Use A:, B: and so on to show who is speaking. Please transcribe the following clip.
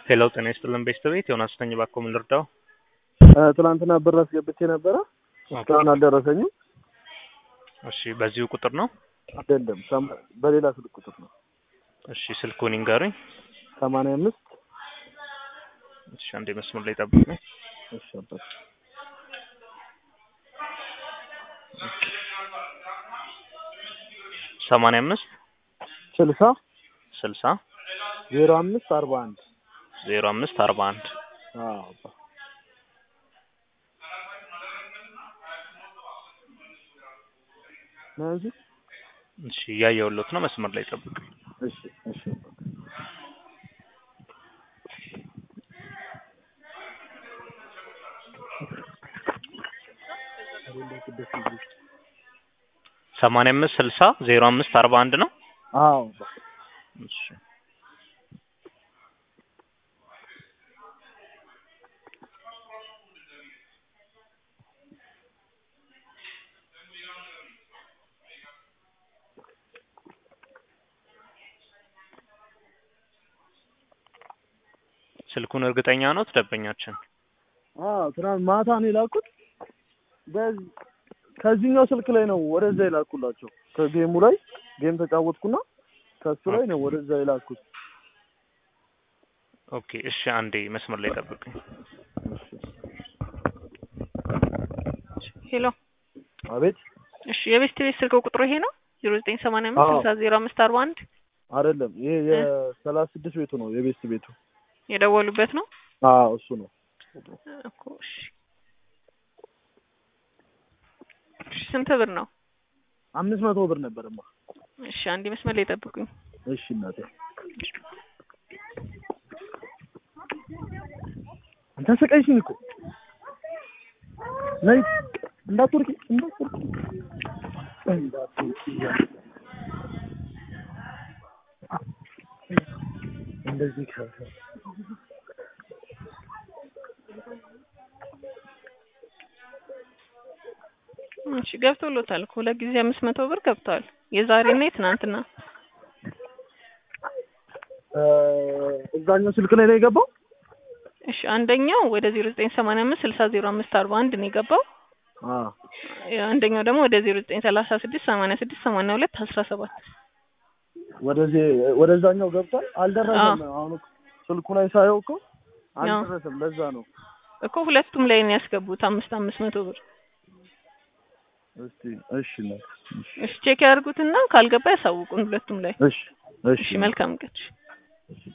A: ሄሎ ጤና ይስጥልን ቤተሰቤት ዮናስ ነኝ። እባክዎ ምን ልርዳው?
B: ትናንትና ብር አስገብቼ ነበረ እስካሁን አልደረሰኝም።
A: እሺ በዚሁ ቁጥር ነው?
B: አይደለም ሰማ- በሌላ ስልክ ቁጥር ነው።
A: እሺ ስልኩን ይንገሩኝ።
B: ሰማንያ አምስት
A: እሺ አንዴ መስመር ላይ ጠብቁኝ።
B: እሺ አባት
A: ሰማንያ አምስት
B: ስልሳ
A: ስልሳ
B: ዜሮ አምስት አርባ አንድ
A: ዜሮ አምስት አርባ አንድ
B: አዎ አባ ነው እንጂ
A: እሺ እያየሁሎት ነው። መስመር ላይ ጠብቁኝ።
B: እሺ እሺ አባት
A: ሰማንያ አምስት ስልሳ ዜሮ አምስት አርባ አንድ ነው።
B: አዎ አባ
A: እሺ ስልኩን እርግጠኛ ኖት ደንበኛችን?
B: አዎ ትናንት ማታ ነው የላኩት። በዚህ ከዚህኛው ስልክ ላይ ነው ወደዛ የላኩላቸው። ከጌሙ ላይ ጌም ተጫወትኩና ከሱ ላይ ነው ወደዛ የላኩት።
A: ኦኬ እሺ አንዴ መስመር ላይ ጠብቁኝ።
C: ሄሎ
B: አቤት
C: እሺ የቤስት ቤት ስልክ ቁጥሩ ይሄ ነው ዜሮ ዘጠኝ ሰማንያ አምስት
B: አዎ።
C: ስልሳ ዜሮ አምስት አርባ አንድ
B: አይደለም ይሄ የሰላሳ ስድስት ቤቱ ነው የቤስት ቤቱ።
C: የደወሉበት ነው
B: አዎ እሱ ነው።
C: እኮ እሺ እሺ ስንት ብር ነው
B: አምስት መቶ ብር ነበርማ።
C: እሺ አንዴ መስመር ላይ ጠብቁኝ
B: እሺ እናቴ አንተ ሰቀይሽኝ እኮ ነይ እንዳትወርቂ እንዳትወርቂ እንዳትወርቂ እንደዚህ ከ
C: እሺ ገብቶሎታል እኮ ሁለት ጊዜ አምስት መቶ ብር ገብተዋል የዛሬና የትናንትና
B: እ እዛኛው ስልክ ላይ ነው የገባው።
C: እሺ አንደኛው ወደ ዜሮ ዘጠኝ ሰማንያ አምስት ስልሳ ዜሮ አምስት አርባ አንድ ነው የገባው
B: አዎ
C: አንደኛው ደግሞ ወደ ዜሮ ዘጠኝ ሰላሳ ስድስት ሰማንያ ስድስት ሰማንያ ሁለት አስራ ሰባት
B: ወደዚህ ወደዛኛው ገብቷል። አልደረሰም። አሁን እኮ ስልኩ ላይ ሳየው እኮ አልደረሰም። ለዛ ነው።
C: እኮ ሁለቱም ላይ ነው ያስገቡት አምስት አምስት መቶ ብር
B: እስቲ እሺ ነው እሺ
C: እሺ ቼክ ያድርጉትና ካልገባ ያሳውቁን ሁለቱም ላይ
B: እሺ
C: እሺ መልካም ቀን